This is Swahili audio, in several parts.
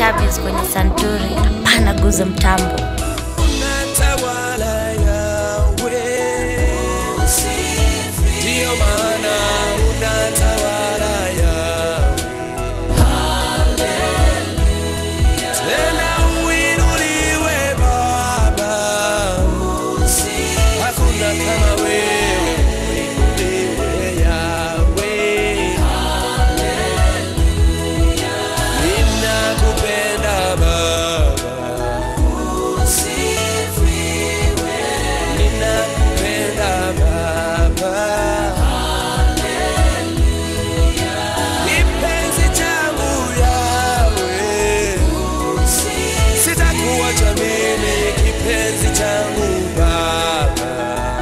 Chavis kwenye santuri, hapana guza mtambo. unatawala yawe ndiyo maana unatawala yawe tena uinuliwe baba hakuna kama wewe uinuliwe yawe ninakupenda baba ninakupenda baba kipenzi changu yawe sitakuacha mimi kipenzi changu baba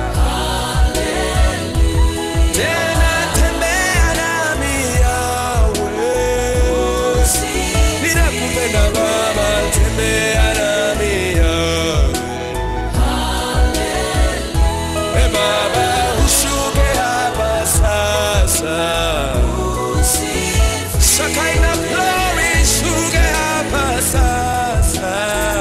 tena tembea nami yawe ninakupenda baba tembea nami yawe e baba ushuke hapa sasa Shekinah glory shuke hapa sasa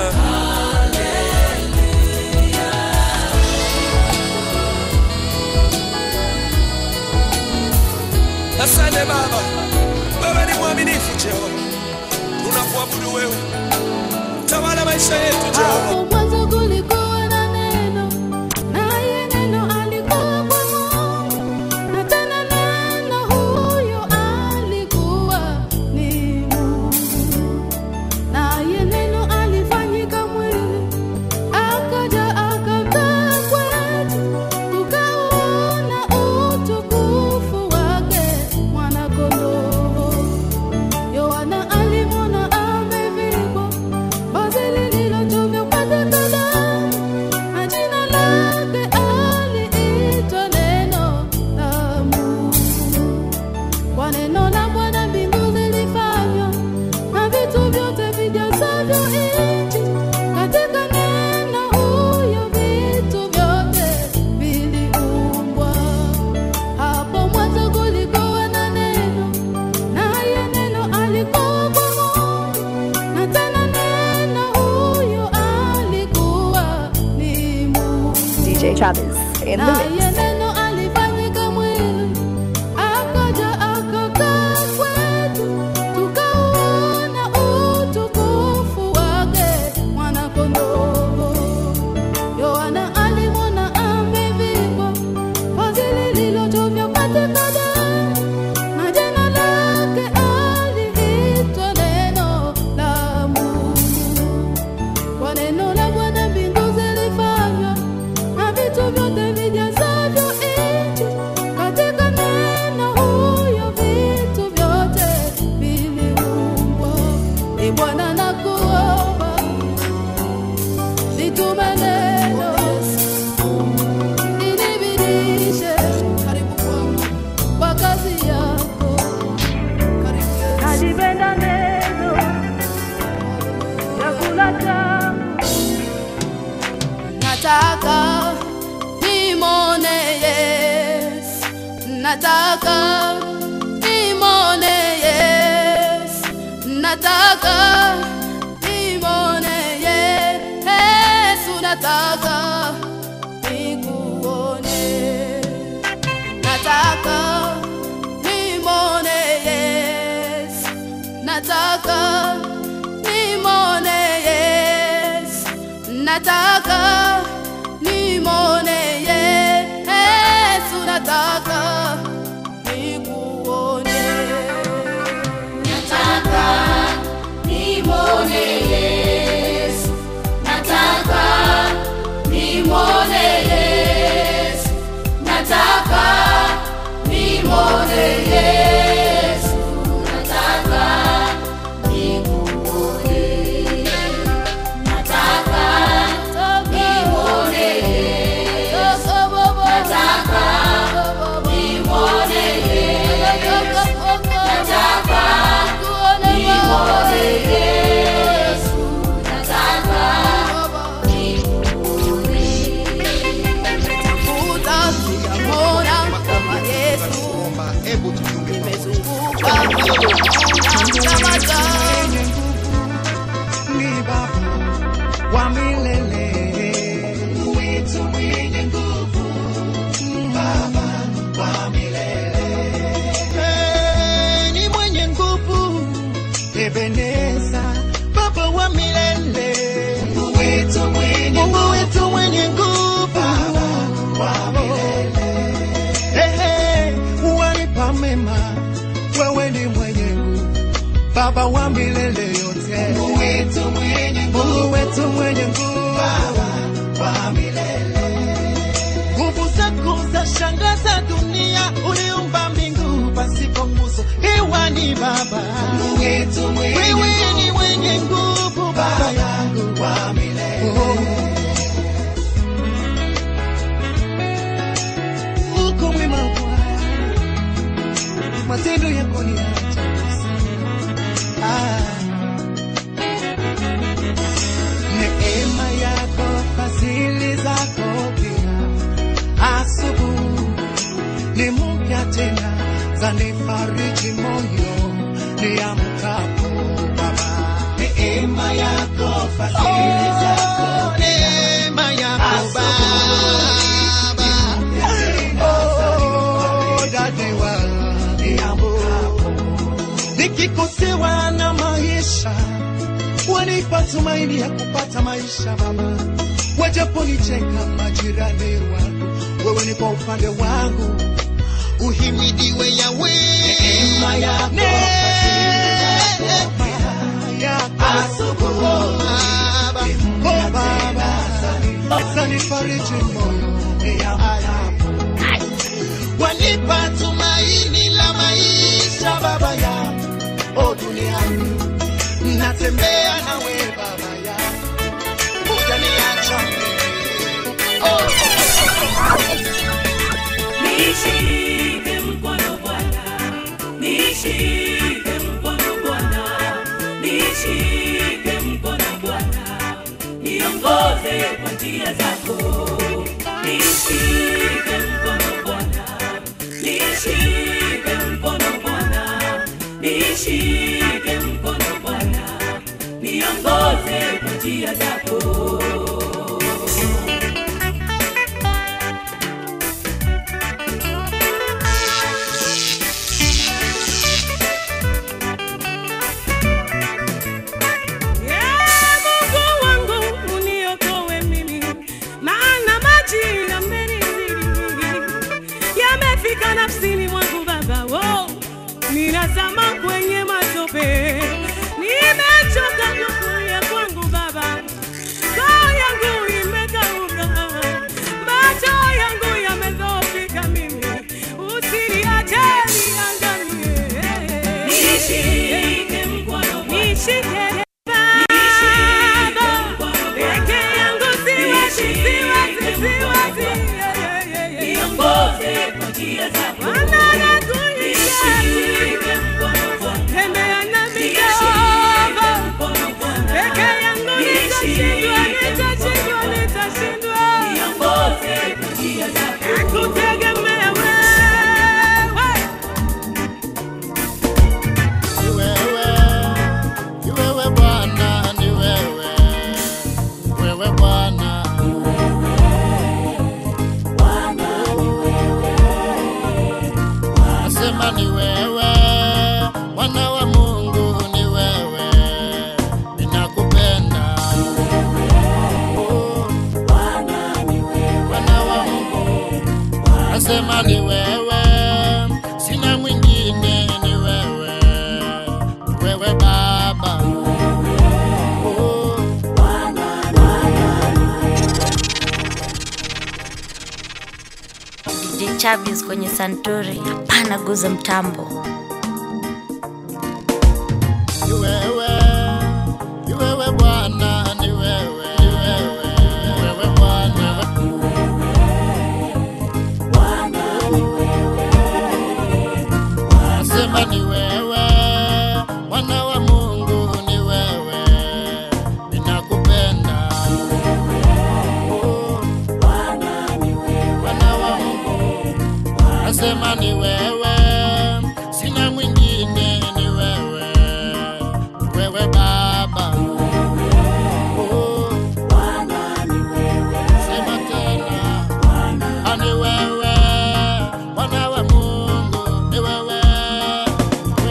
Asante Baba, wewe ni mwaminifu Jehova, tunakuabudu wewe, tawala maisha yetu Jehova. Hapo mwanzo kulikuwa na neno, naye neno alikuwa kwa Mungu, na tena neno huyo alikuwa ni Mungu. Naye neno alifanyika mwili, akaja akakaa kwetu, tukauona utukufu wake mwana-kondoo. Yohana alimwona amevikwa vazi lililochovya damu, na jina lake aliitwa Neno la Mungu. Kwa neno la Bwana mbingu zilifanywa, na vitu vyote vijazavyo nchi. Katika neno huyo vitu vyote viliumbwa. Hapo mwanzo kulikuwa na neno, naye neno alikuwa kwa Mungu, na tena neno huyo alikuwa ni Mungu. DJ Travis in the mix. Naye neno alifanyika mwili, akaja akakaa kwetu, tukauona utukufu wake mwana-kondoo. Yohana alimwona amevikwa vazi lililochovya katika damu, na jina lake aliitwa Neno la Mungu. Kwa neno la Bwana mbingu zilifanywa, na vitu vyote vijazavyo nchi. Katika neno huyo vitu vyote viliumbwa. Ee Bwana nakuomba, nitume neno linibidishe karibu kwangu kwa kazi yako. Nalipenda neno chakula changu nataka nimone Yesu, nataka nimone Yesu, nataka nimone Yesu, nataka nikuone, nataka nimone Yesu, nataka nimone Yesu, nataka nimone Yesu, nataka nikuone. Nataka nimwone Yesu, nataka nimwone Yesu, nataka nimwone Yesu, nataka nikuone. Nataka nimwone Yesu, nataka nimwone hebu tufunge nimezunguka kama zangu mwema, wewe ni mwenye nguvu, Baba wa milele yote, Mungu wetu mwenye nguvu, Mungu wetu mwenye nguvu, Baba wa milele. Nguvu zako za shangaza dunia, uliumba mbingu pasipo nguzo, hewa ni Baba, Mungu wetu mwenye wewe ni mwenye nguvu, Baba yangu wa milele. Oh. uko mwema Bwana, matendo yako ni ya ajabu sana. Ah. Neema yako, fadhili zako pia, asubuhi ni mpya tena, zanifariji moyo niamkapo Baba. Neema yako, fadhili zako pia, neema yako Baba nikikosewa na maisha wanipa tumaini ya kupata maisha Baba, wajaponicheka majirani wangu, wewe ni kwa upande wangu, uhimidiwe Yawe. Neema yako, neema yako asubuhi Baba, oh Baba, zanifariji moyo niamkapo wanipa tumaini la maisha baba ya o duniani natembea nawe baba ya utaniacha oh. Nishike mkono Bwana, nishike mkono Bwana, nishike mkono Bwana, niongoze kwa njia zako. Nishike mkono Bwana, nishike mkono Bwana, nishike mkono Bwana, niongoze kwa njia zako. Mungu wangu uniokoe mimi, maana maji yamenizidi, yamefika nafsini mwangu Baba, oh, ninazama kwenye matope, nimechoka kukulia kwangu Baba, koo yangu imekauka, macho yangu yamedhoofika mimi, usiniache niangamie. Nishike mkono nishike Kutegemea wewe Ni wewe, ni wewe Bwana, ni wewe, wewe Bwana. Nasema ni wewe, Mwana wa Mungu, ni wewe, ninakupenda. Oh, Mwana wa Mungu, nasema ni wewe, sina mwingine, ni wewe, wewe Baba. Oh, DJ Chavis kwenye santuri, hapana guza mtambo. ni wewe, ni wewe Bwana, ni wewe, ni wewe, ni wewe Bwana. Nasema ni wewe, Mwana wa Mungu, ni wewe, ninakupenda. Oh, Mwana wa Mungu, nasema ni wewe, sina mwingine, ni wewe, wewe Baba. Oh, sema tena, ani wewe, Mwana wa Mungu, ni wewe,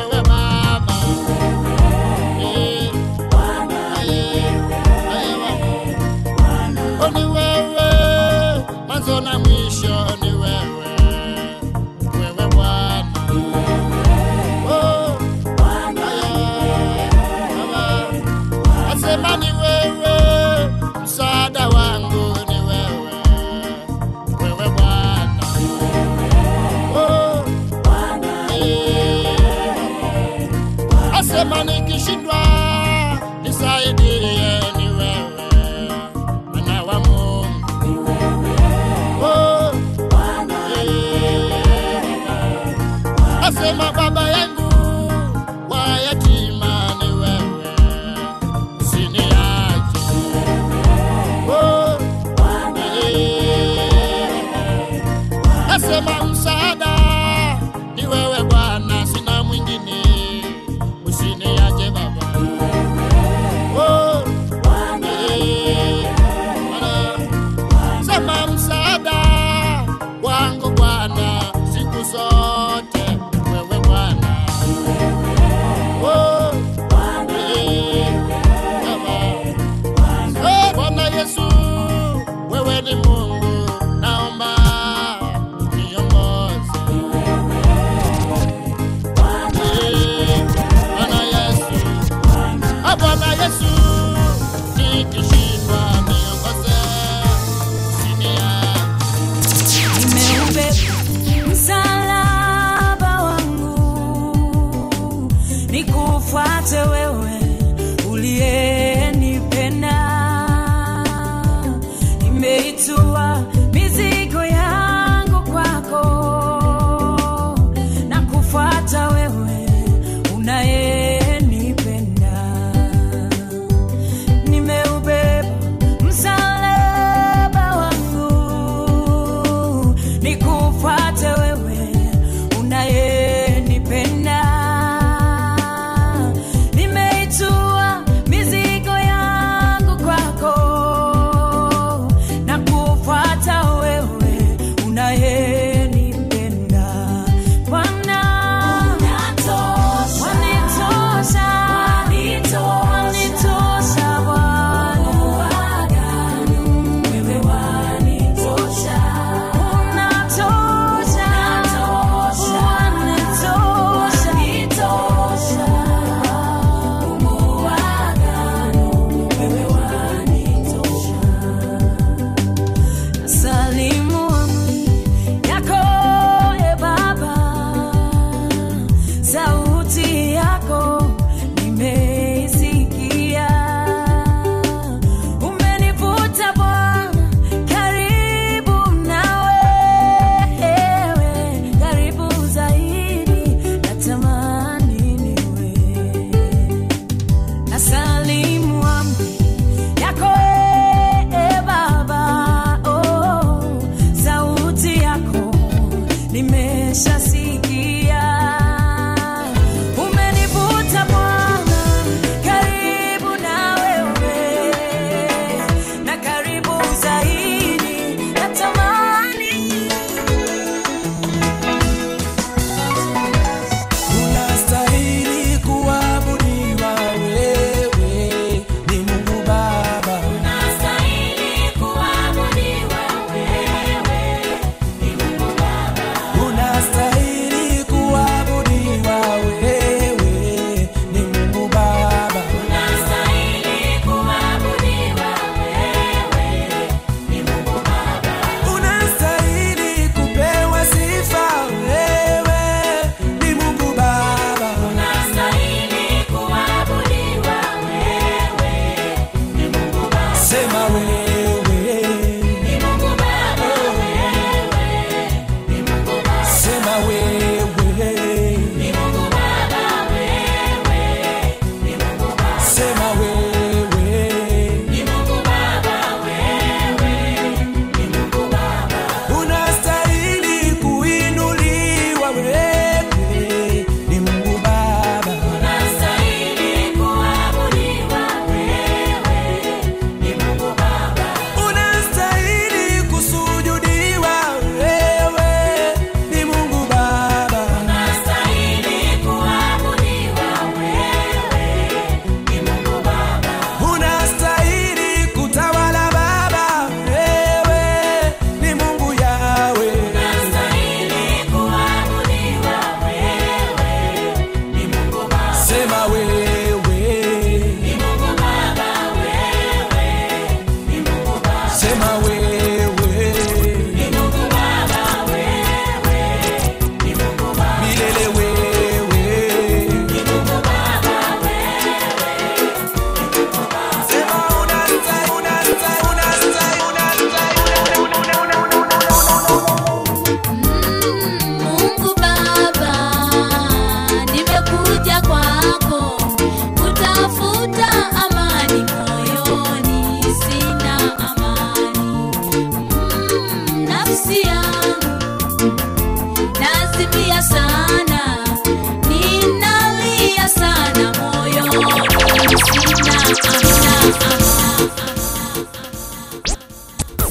Nasema nikishindwa nisaidie, ni wewe mwana wa Mungu. Oh, yeah. Nasema baba yangu wa yatima ni wewe, usiniache. Oh, yeah. Nasema msaada ni wewe Bwana, sina mwingine, usiniache Baba. Oh, yeah. Sema msaada wangu Bwana, siku zote wewe Bwana.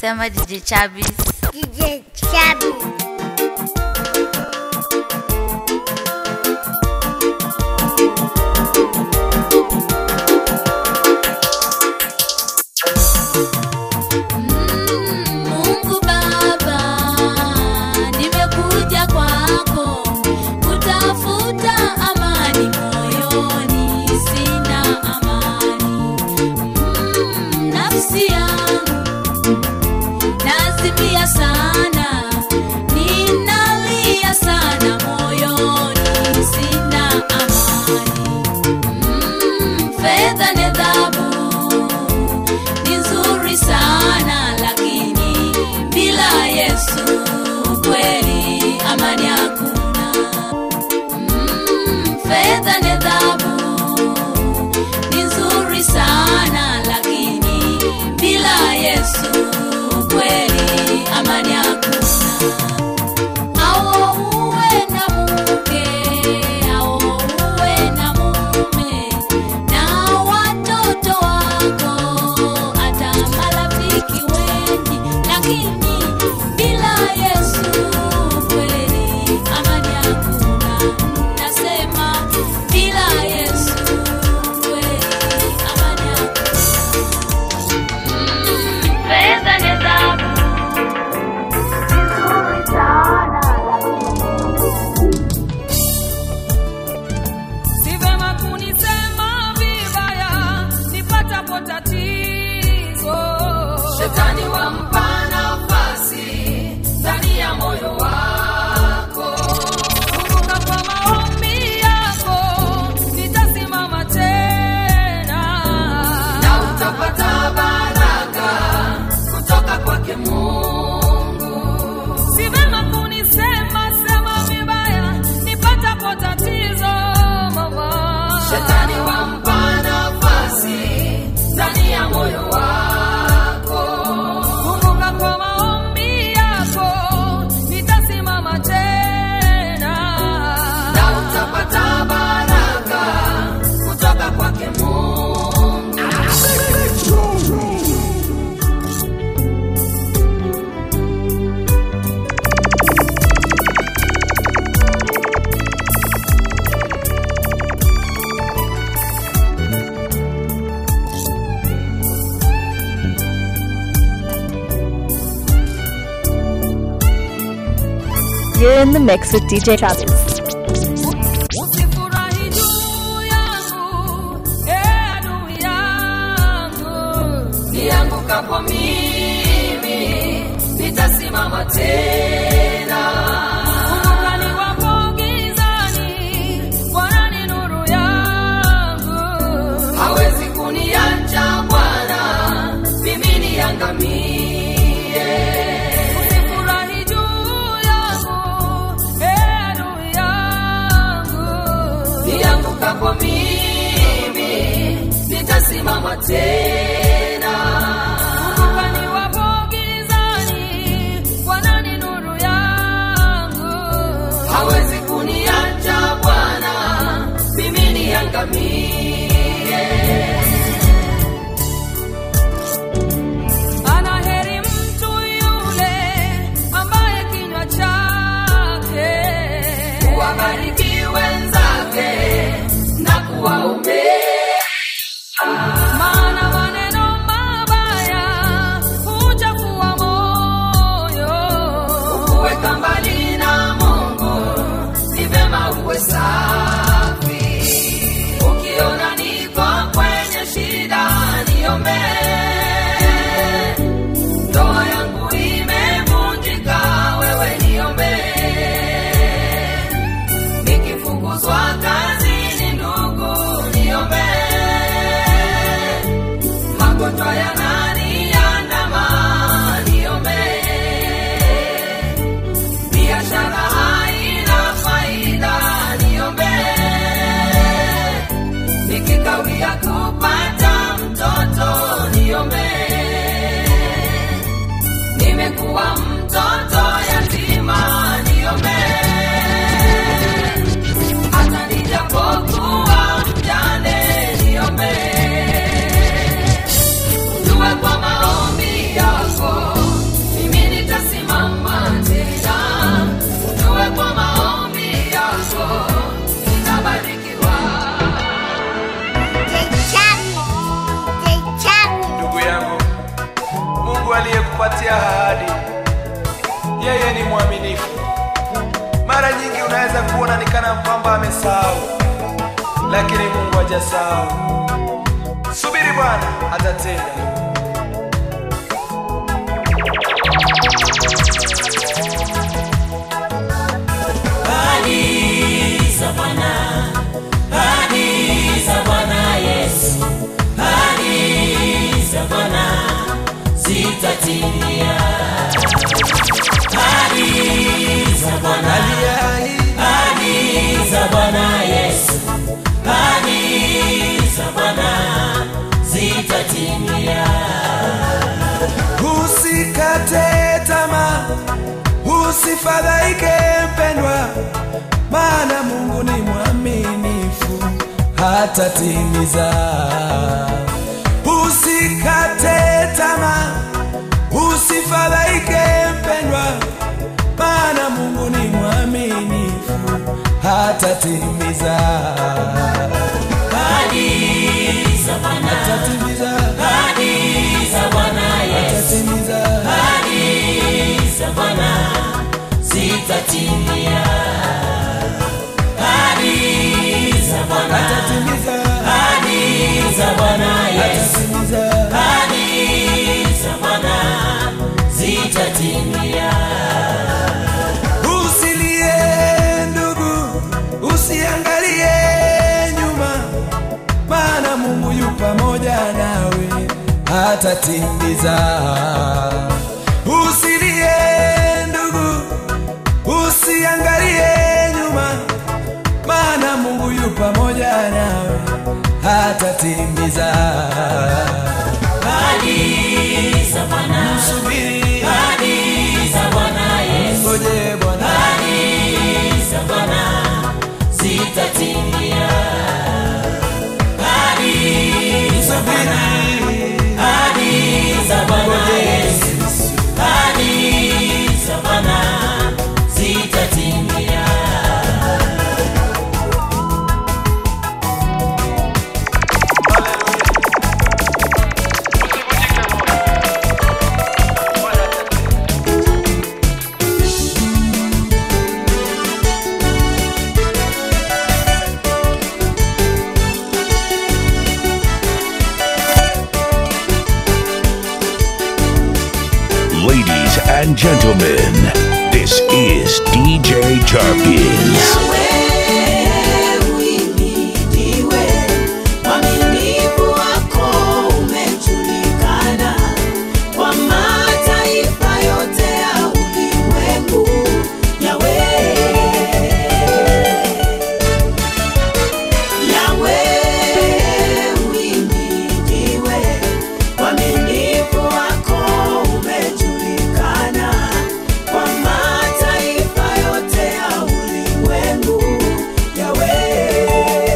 sema DJ Chabis. DJ Chabi. Mungu Baba, nimekuja kwako kutafuta amani moyoni, sina amani. Mm, nafsi yangu nazimia sana, ninalia sana moyoni, sina amani. Mm, fedha ni dhahabu ni nzuri sana lakini bila Yesu kweli amani hakuna. Mm, fedha ni dhahabu ni nzuri sana lakini bila Yesu kweli amani hakuna. Au uwe na mke, au uwe na mume, na watoto wako, hata marafiki wengi, lakini bila Yesu kweli amani hakuna. Nasema bila Yesu kweli amani hakuna. Mm, Fedha ni dhahabu nzuri sana Si vema kunisema vibaya nipatapo tatizo. Shetani wampa nafasi ndani ya moyo wako. Kumbuka kwa maombi yako nitasimama tena, na utapata baraka kutoka kwake Mungu. Si vema kunisema sema vibaya nipatapo tatizo mama. Shetani wampa nafasi ndani ya moyo wako. Kumbuka kwa maombi yako nitasimama tena, na utapata baraka kutoka kwake Mungu. You're in the mix with DJ Chavez. Usifurahi juu yangu, ee adui yangu. Niangukapo mimi, nitasimama tena. Kumbuka niwapo gizani, Bwana ni nuru yangu. Hawezi kuniacha Bwana, mimi niangamie. Usifurahi juu yangu, ee adui yangu. Niangukapo mimi, nitasimama tena. Kumbuka niwapo gizani, Bwana ni nuru yangu. Hawezi kuniacha Bwana, mimi niangamie. Ana heri mtu yule ambaye kinywa chake kuwabariki wenzake na kuwaombea. Maana maneno mabaya huchafua moyo. Kukuweka mbali na Mungu ni vema uwe safi. Ukiona niko kwenye shida niombee. Ndoa yangu imevunjika, wewe niombee. Nikifukuzwa kazini, ndugu niombee. Magonjwa yananiandama, niombee. Biashara haina faida, niombee. Nikikawia kupata mtoto, niombee. Nimekuwa mtoto yatima, niombee. Hata nijapokuwa mjane, niombee. Jue kwa maombi yako kupatia ahadi. Yeye ni mwaminifu. Mara nyingi unaweza kuona ni kana kwamba amesahau, lakini Mungu hajasahau. Subiri Bwana atatenda. Ahadi za Bwana, ahadi za Bwana Yesu, ahadi za Bwana zitatimia. Ahadi za Bwana, ahadi za Bwana Yesu, ahadi za Bwana zitatimia. Usikate tamaa, usifadhaike mpendwa, maana Mungu ni mwaminifu, hatatimiza. Usikate tamaa, usifadhaike mpendwa, maana Mungu ni mwaminifu, hatatimiza. Ahadi za Bwana, Hatatimiza, ahadi za Bwana Yesu. hatatimiza. Ahadi za Bwana zitatimia. Ahadi za Bwana, Hatatimiza, ahadi za Bwana Yesu. hatatimiza. Ahadi za Bwana zitatimia. Usilie ndugu, usiangalie nyuma, maana Mungu yu pamoja nawe, hatatimiza. Usilie ndugu, usiangalie nyuma, maana Mungu yu pamoja nawe, hatatimiza. Ahadi za Bwana, Subiri, ahadi za Bwana Yesu. ngoje Bwana. Ahadi za Bwana zitatimia. Ahadi za Bwana, ahadi za Bwana Yesu. Ahadi za Bwana zitatimia. Ladies and gentlemen, this is DJ Jarvis. Mwaminifu wako umejulikana kwa mataifa yote ya ulimwengu. Yahweh, Yahweh, uhimidiwe. Uaminifu wako umejulikana kwa mataifa yote ya ulimwengu. Yahweh.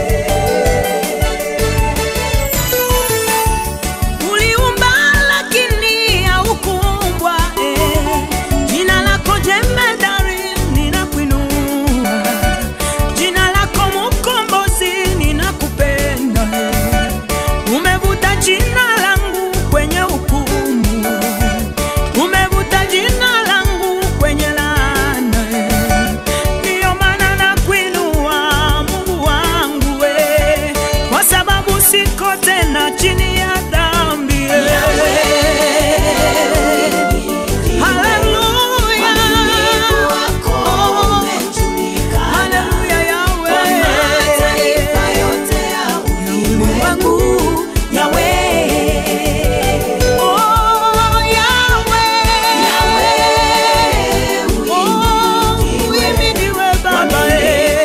Uliumba lakini haukuumbwa, eh. Jina lako jemedari ninakuinua, jina lako mkombozi ninakupenda, eh. Umevuta jina langu kwenye hukumu, umevuta jina langu kwenye laana, eh. Ndiyo maana nakuinua Mungu wangu, eh. kwa sababu siko tena chini ya dhambi. eh. Haleluya. Oh, haleluya, Yahweh. Oh, Yahweh. Oh, uhimidiwe Baba, eh.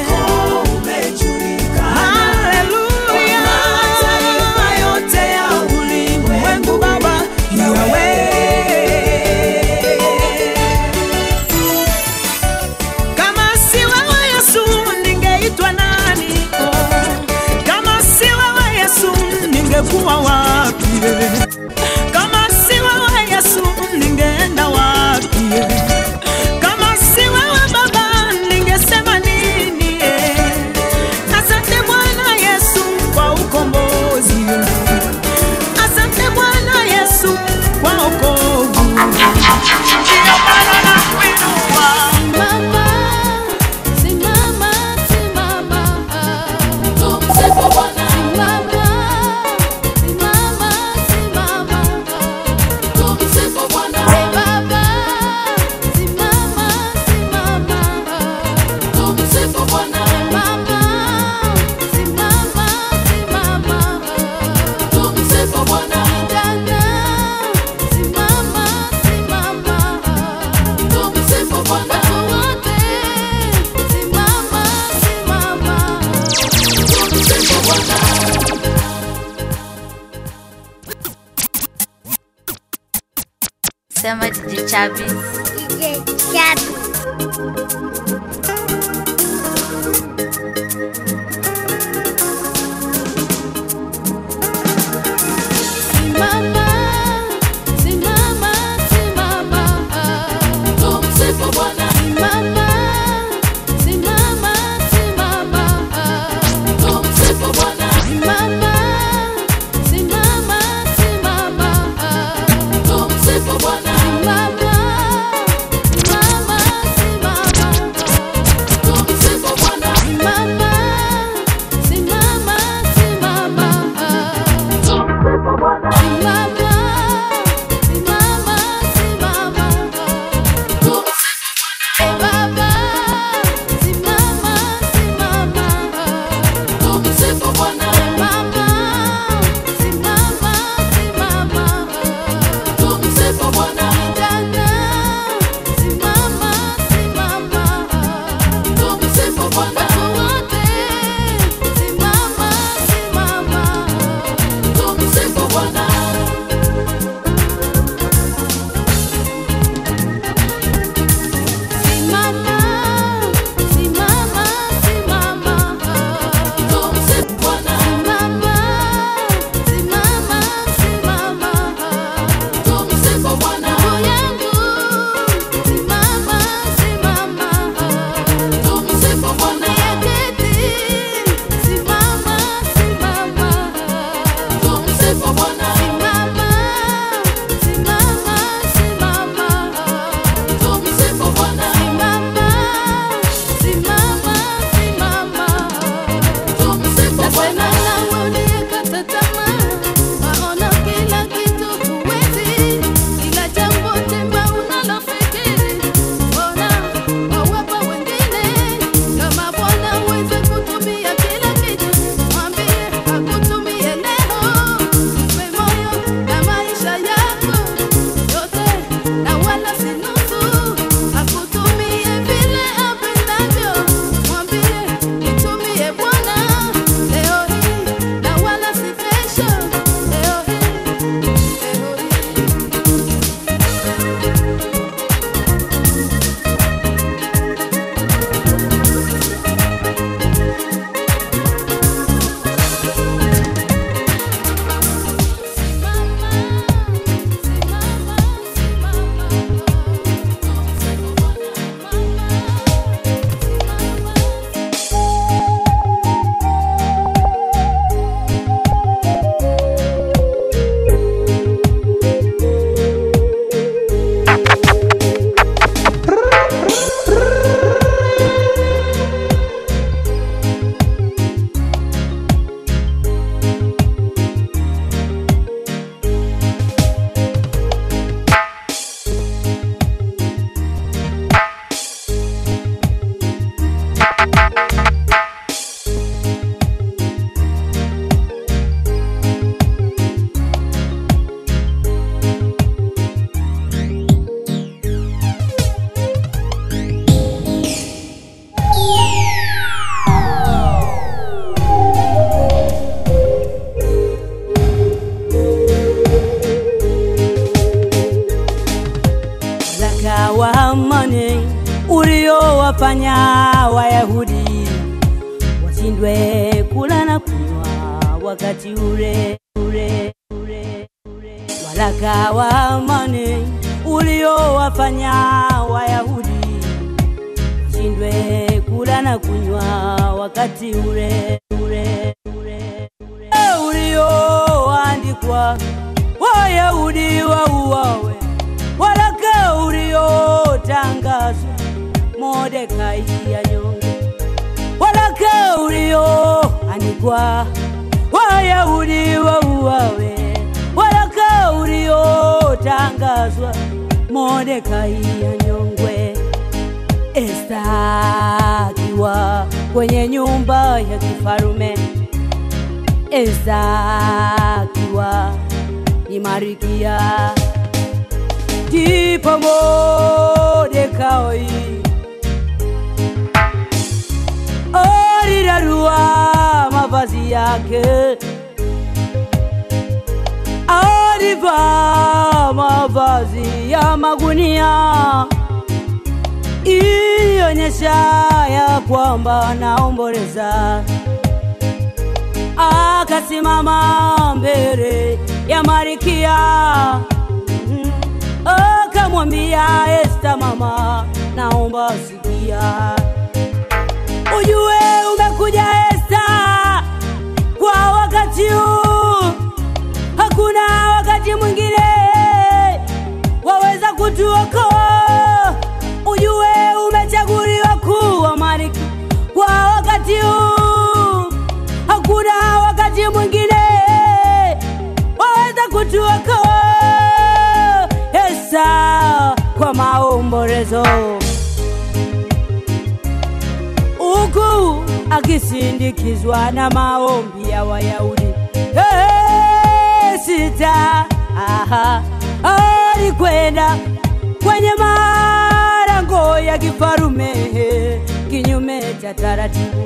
Haleluya. Mungu Baba, Yahweh. Kama si wewe Yesu ningeitwa nani? Oh, kama si wewe Yesu ningekuwa wapi? Kama si wewe Yesu ningeenda wapi? Kama si wewe Baba ningesema nini? Asante Bwana Yesu kwa ukombozi. Asante Bwana Yesu kwa wokovu. Sema DJ Chabis. DJ Chabi. Simama, simama, simama. Tumsifu Bwana. Simama, simama, simama. Tumsifu Bwana. Simama, simama, simama. Tumsifu Bwana. Simama, simama, simama. Tumsifu Bwana. Simama, simama, simama. Tumsifu Bwana. Simama, simama, simama. Tumsifu Bwana. Eh, Baba, simama, simama. Tumsifu Bwana. Mama, simama, simama. Tumsifu Bwana. Kijana, simama, simama. Tumsifu Bwana. Watu wote, simama, simama. Tumsifu Bwana. Simama, simama, simama. Tumsifu Bwana. Simama, simama, simama. Tumsifu Bwana. Ndugu yangu, simama, simama. Tumsifu Bwana. Yaketi, simama, simama. Tumsifu Bwana. Simama, simama, simama. Tumsifu Bwana. Simama, simama, simama. Tumsifu Bwana. Nawe uliyekata tamaa, waona kila kitu huwezi, kila jambo jema unalofikiri, mbona wawapa wengine? Kama Bwana huwezi kutumia kila kitu, mwambie akutumie leo. Mpe moyo na maisha yako yote, na wala si nusu, akutumie vile apendavyo. Mwambie nitumie Bwana leo hii, na wala si kesho. Leo hii, leo hii. zaka wa amani uliowafanya Wayahudi washindwe kula na kunywa wakati ule ule ule ule. Waraka wa amani uliowafanya Wayahudi washindwe kula na kunywa wakati ule ule ule ule ulioandikwa Wayahudi wauawe waraka uliotangazwa Mordekai anyonge, waraka ulioandikwa Wayahudi wauawe, waraka uliotangazwa Mordekai anyongwe. Esta akiwa kwenye nyumba ya kifarume, Esta akiwa ni Marikia ndipo Mordekai alirarua mavazi yake, nilivaa mavazi ya magunia ilionyesha ya kwamba naomboleza. Akasimama mbele ya Marikia Mm. akamwambia Esta, mama, naomba sikia, ujue umekuja Esta kwa wakati huu, hakuna wakati mwingine waweza kutuokoa. Ujue umechaguliwa kuwa malkia kwa wakati huu, hakuna wakati mwingine waweza kutuokoa. Esta kwa maombolezo huku akisindikizwa na maombi ya Wayahudi. Hey, sita aha, alikwenda kwenye malango ya kifarume kinyume cha taratibu.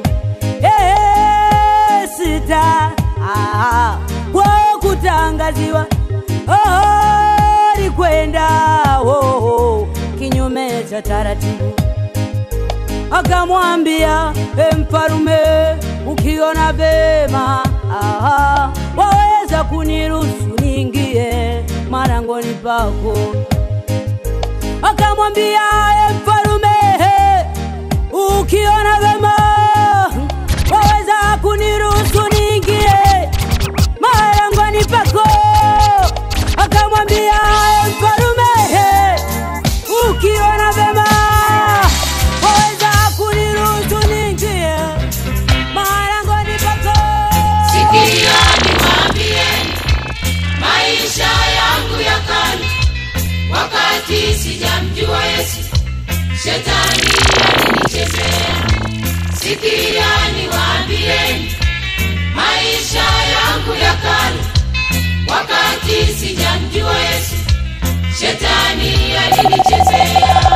Hey, sita aha, kwa kutangaziwa oh, alikwenda oh, oh, kinyume cha taratibu akamwambia e mfalume, ukiona vema aha, waweza kuniruhusu niingie marangoni pako. Akamwambia e mfalume, ukiona vema waweza kuniruhusu niingie marangoni pako. Akamwambia e mfalume, ukiona vema waweza kuniruhusu niingie marangoni pako. Sikia niwaambieni, maisha yangu ya kale, wakati sijamjua Yesu, shetani alinichezea. Sikia niwaambieni, maisha yangu ya kale, wakati sijamjua Yesu, shetani alinichezea.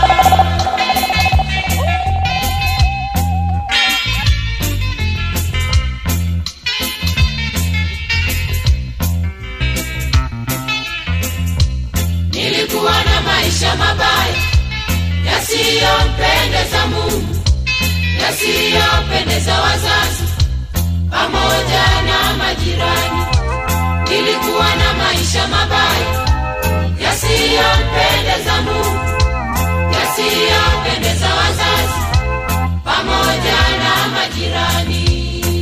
Nilikuwa na maisha mabaya yasiyompendeza Mungu, yasiyopendeza wazazi pamoja na majirani. Nilikuwa na maisha mabaya yasiyompendeza Mungu, yasiyopendeza wazazi pamoja na majirani.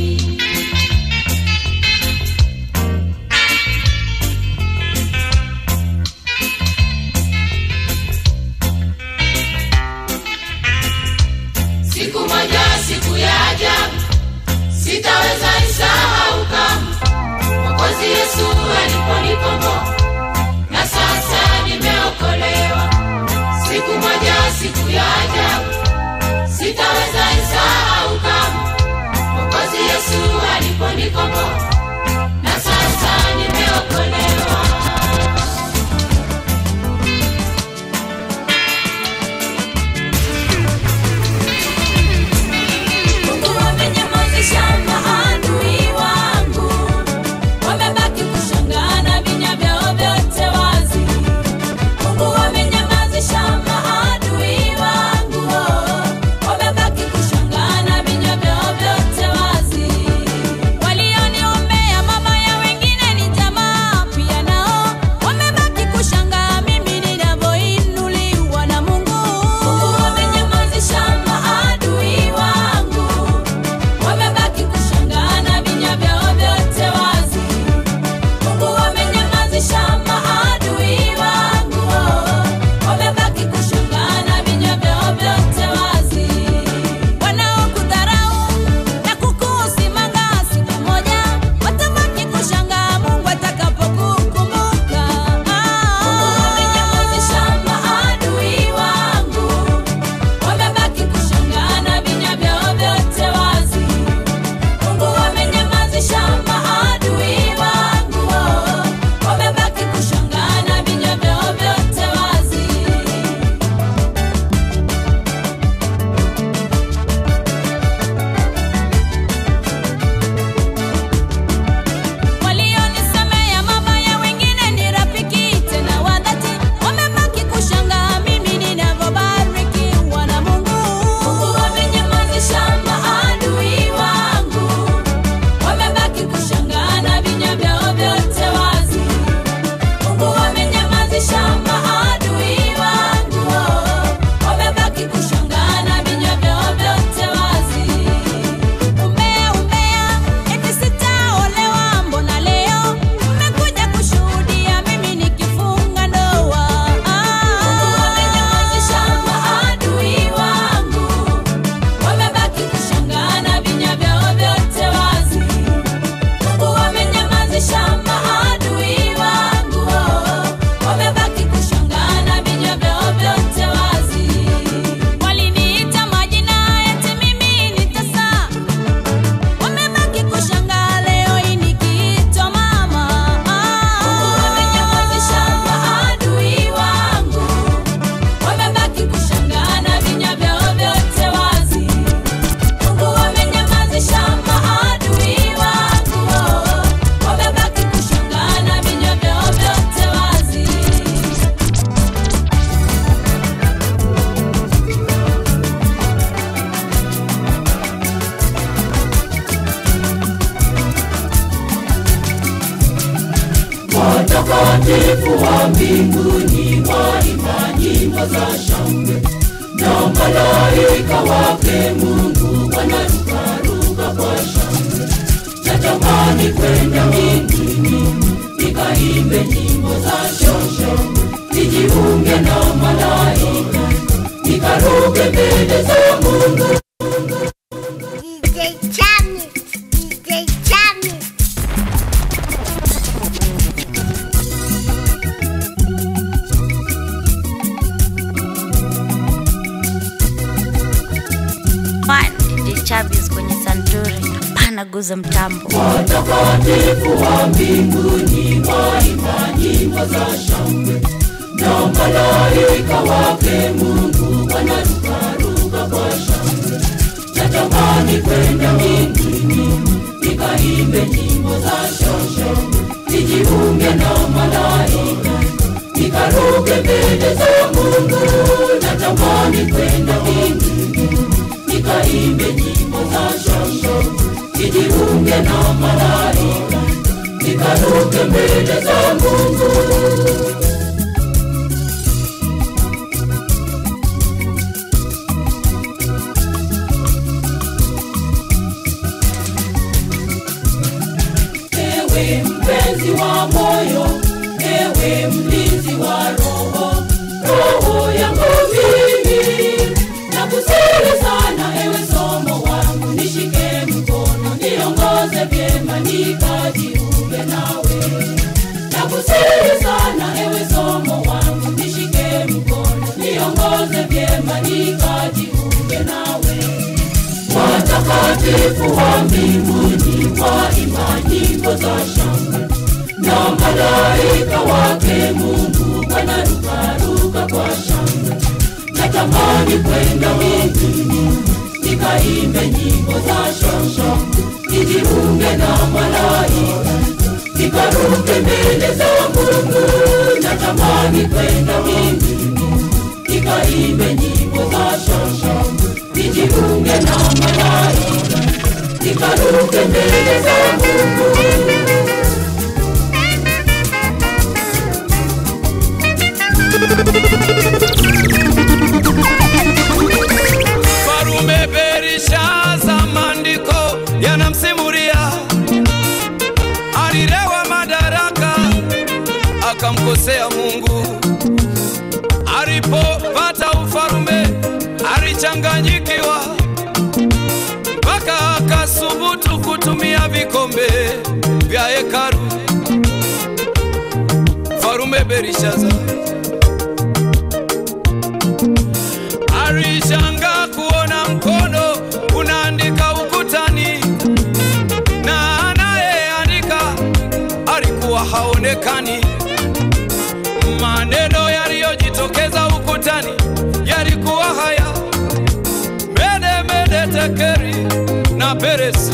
Siku moja, siku ya ajabu, sitaweza isahau kamwe. Mwokozi Yesu aliponikomboa na sasa nimeokolewa. Siku moja, siku ya ajabu, sitaweza isahau kamwe. Mwokozi Yesu aliponikomboa na sasa nimeokolewa. Mungu amenyamazisha maadui wangu, wamebaki kushangaa na vinywa vyao vyote wazi. Mungu amenyamazisha maadui wangu, watakatifu wa mbinguni waimba nyimbo za shangwe na malaika wake Mungu wanarukaruka kwa shangwe. Natamani kwenda mbinguni nikaimbe nyimbo za shangwe, nijiunge na malaika nikaruke mbele za Mungu. DJ Chami, DJ Chami. Fine, DJ Chavis kwenye santuri hapana guza mtambo watakatifu wa mbinguni waimba nyimbo za shangwe na malaika wake Mungu wanarukaruka kwa shangwe. Natamani kwenda mbinguni nikaimbe nyimbo za shangwe, nijiunge na malaika nikaruke mbele za Mungu. Natamani kwenda mbinguni nikaimbe nyimbo za shangwe nijiunge na malaika nikaruke mbele za Mungu. Ewe mpenzi wa moyo, ewe mlinzi wa roho, roho yangu mimi nakusihi sana, ewe somo wangu, nishike mkono, niongoze vyema, nikajiunge nawe. Nakusihi sana, ewe somo wangu, nishike mkono, niongoze vyema, nikajiunge nawe watakatifu wa mbinguni waimba nyimbo za shangwe na malaika wake Mungu wanarukaruka kwa shangwe. Natamani kwenda mbinguni nikaimbe nyimbo za shangwe, nijiunge na malaika nikaruke mbele za Mungu. Natamani kwenda mbinguni nikaimbe nyimbo za shangwe, nijiunge na malaika nikaruke mbele za Mungu. Farume Berishaza, maandiko yanamsimulia alilewa madaraka akamkosea Mungu. Alipopata ufalume alichanganyikiwa, mpaka akasubutu kutumia vikombe vya hekalu. Farume Berishaza alishangaa kuona mkono unaandika ukutani, na anayeandika alikuwa haonekani. Maneno yaliyojitokeza ukutani yalikuwa haya: mede mede tekeri na peresi.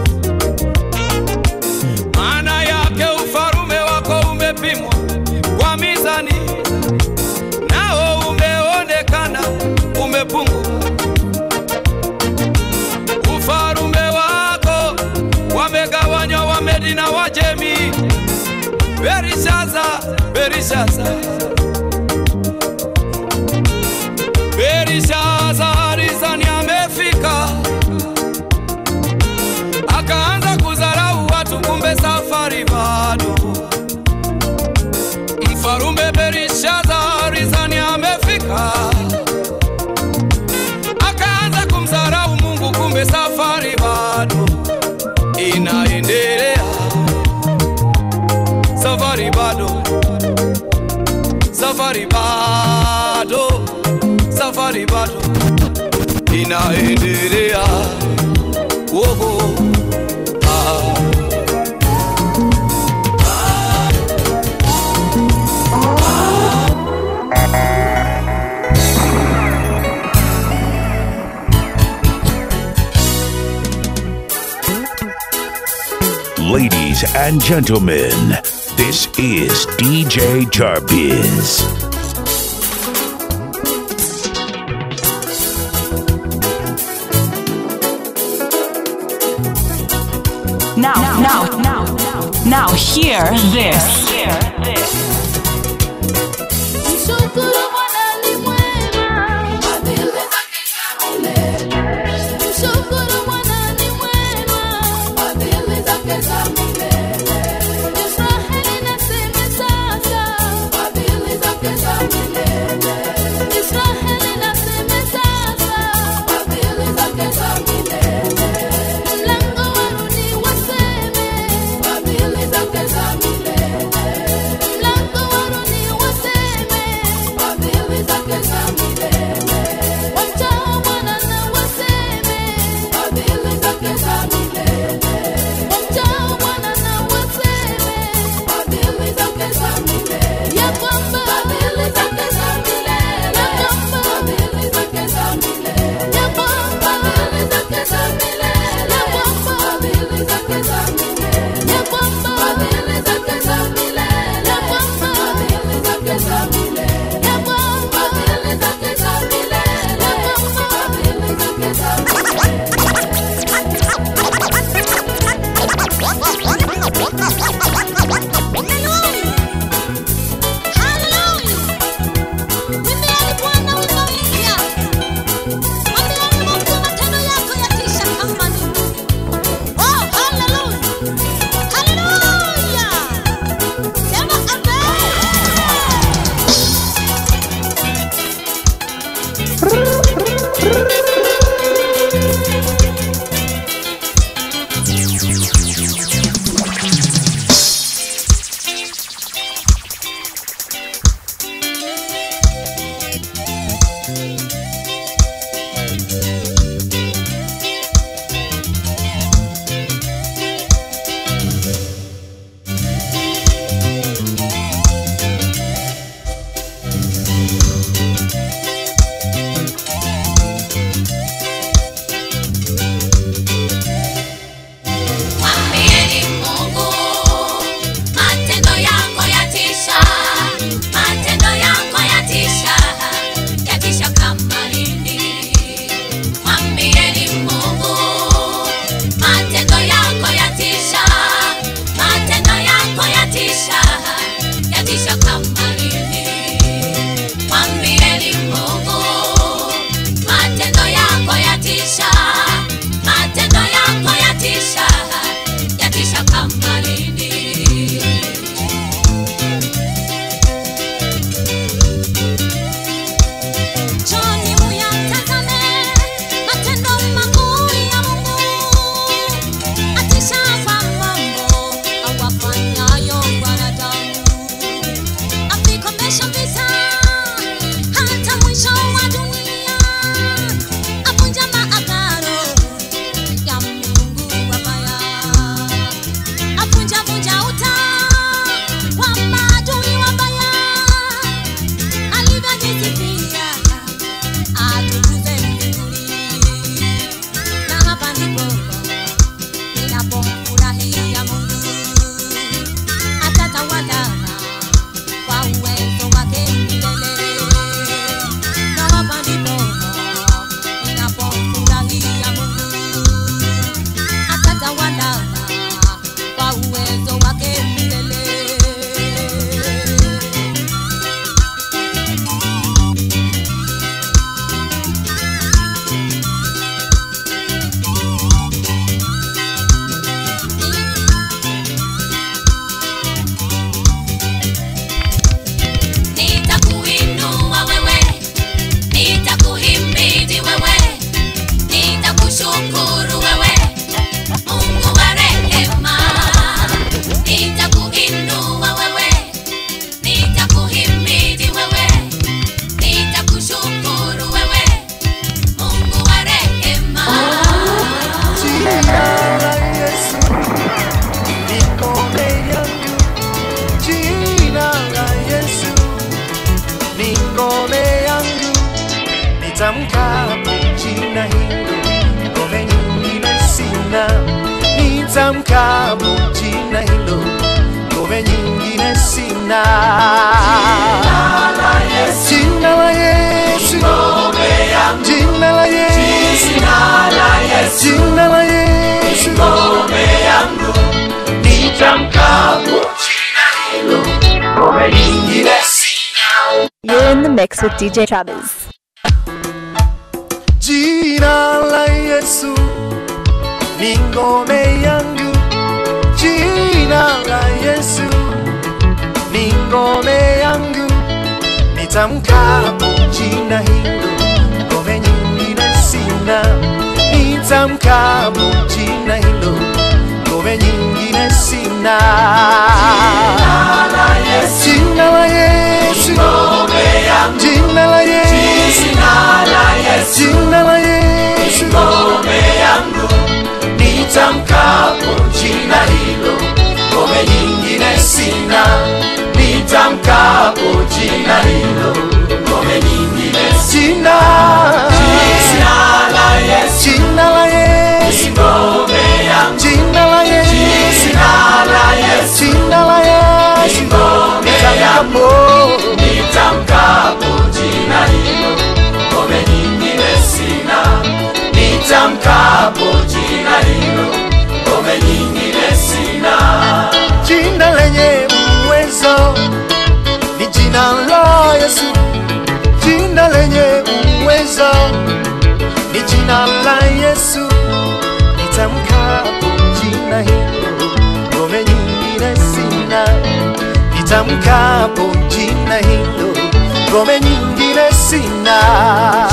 Maana yake ufalume wako umepimwa kwa mizani, nao umeonekana umepungua. Ufalume wako wamegawanywa Wamedi na Wajemi. Berishaza, Berishaza, Berishaza alizani amefika, akaanza kudharau watu, kumbe safari bado. Mfarume Berishaza alizani amefika, akaanza kumdharau Mungu, kumbe safari bado inaendelea. Safari bado, safari bado, safari bado inaendelea. Woho, ah. Ladies and gentlemen, this is DJ Jarbiz. Now, now, now, now, hear this. Mshukuru Bwana ni mwema, fadhili zake za milele. Mshukuru Bwana ni mwema, fadhili zake za milele. Israeli naseme sasa, fadhili zake za milele. Israeli naseme sasa, fadhili zake za milele. Mlango warudi waseme, fadhili zake za milele. Mlango warudi waseme, fadhili zake za milele. Wamchao Bwana na waseme, fadhili zake za milele. Wamchao Bwana na waseme, fadhili zake za milele. Ya kwamba fadhili zake za milele. Ya kwamba fadhili zake za milele. Ya kwamba fadhili zake za milele. Ya kwamba fadhili zake za milele. Ya kwamba fadhili zake za milele. Ya kwamba fadhili zake za milele. Ya kwamba fadhili zake za milele. Ya kwamba fadhili zake za Mwambieni Mungu, matendo yako yatisha, matendo yako yatisha, yatisha kama nini. Mwambieni Mungu, matendo yako yatisha, matendo yako yatisha, yatisha kama nini. Mwambieni Mungu, matendo yako yatisha, matendo yako yatisha, yatisha kama nini. Njoni uyatazame matendo makuu ya Mungu, atisha kwa mambo awafanyayo wanadamu, avikomesha vita hata mwisho wa dunia, avunja maagano ya Mungu wabaya, avunja vunja uta wa maadui wabaya, alivyojisifia atukuze mbinguni. Na hapa ndipo ninapomfurahia Mungu, atatawala kwa uwezo wake milele. Na hapa ndipo ninapomfurahia Mungu, atatawala kwa uwezo wake milele. Nitakuinua wewe, nitakuhimidi wewe, nitakushukuru wewe, Mungu wa rehema. Nitakuinua wewe, nitakuhimidi wewe, nitakushukuru wewe, Mungu wa rehema. Jina la Yesu liko mbele yangu, jina la Yesu ni ngome yangu, nitamkapo jina hilo, ngome nyingine sina. Nitamkapo jina hilo, ngome nyingine sina. Jina la Yesu, jina la Yesu, jina la Yesu, jina la Yesu, You're in the mix with DJ Travis. Jina la Yesu ni ngome yangu, jina la Yesu ni ngome yangu, nitamkapo jina hilo, ngome nyingine sina. Nitamkapo jina hilo, ngome nyingine sina. Jina la Yesu, jina la Yesu, jina la Yesu, nitamkapo jina hilo, ngome nyingine sina. Nitamkapo jina hilo, ngome nyingine sina. Jina la Yesu, jina la Yesu, ngome yangu. jina la Yesu, Jina la Yesu, jina la Yesu, ngome yangu. nitamkapo Nitamkapo jina hilo, ngome nyingine sina. Nitamkapo jina hilo, ngome nyingine sina. jina lenye uwezo ni jina la Yesu, jina lenye uwezo ni jina la Yesu. Nitamkapo jina hilo, ngome nyingine sina. Nitamkapo jina hilo, ngome nyingine sina.